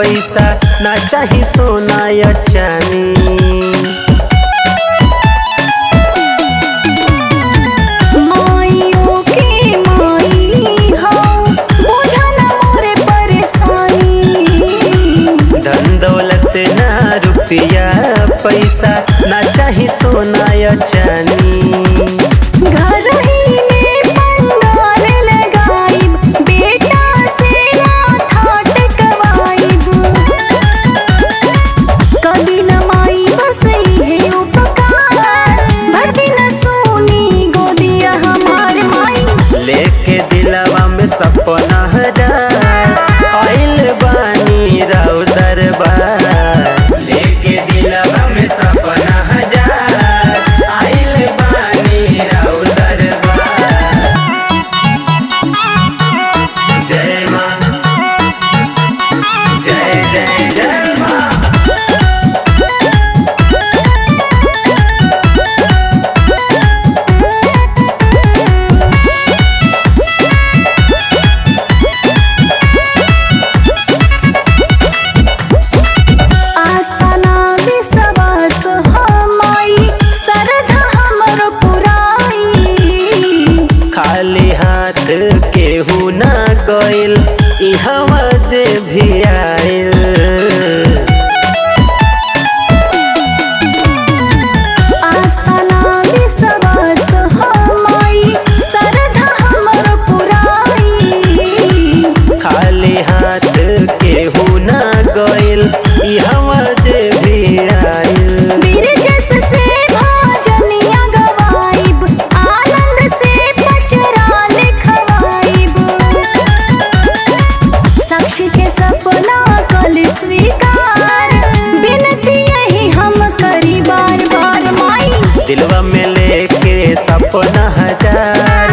पैसा ना चाही सोना या चानी माइयों के माई हो बुझा ना मोरे परेशानी धन दौलत ना रुपया पैसा ना चाही सोना या चानी घर ही में पंडाल लगाइब बेटा से माथा टेकवाइब कभी न माई बस है उपकार भर दिन सोनी गोदिया हमार माई लेके दिलवा में सपना हजार आइल बानी राव दरबार लेके दिलवा में सपना हजार आइल बानी राव दरबार जय माँ जय जय जय माँ आसना विश्वास हमाई श्रद्धा हमर पुराई खाली हाथ केहू ना गइल इहवा जे भी आइल आसना विश्वास हमाई श्रद्धा हमर पुराई खाली हाथ केहू ना गइल इहवा जे भी आइल बिरजस से भजनिया गवाइब आनंद से पचरा लिखवाइब साक्षी के सपना कल स्वीकार बिनती यही हम करी बार बार माई दिलवा में लेके सपना हजार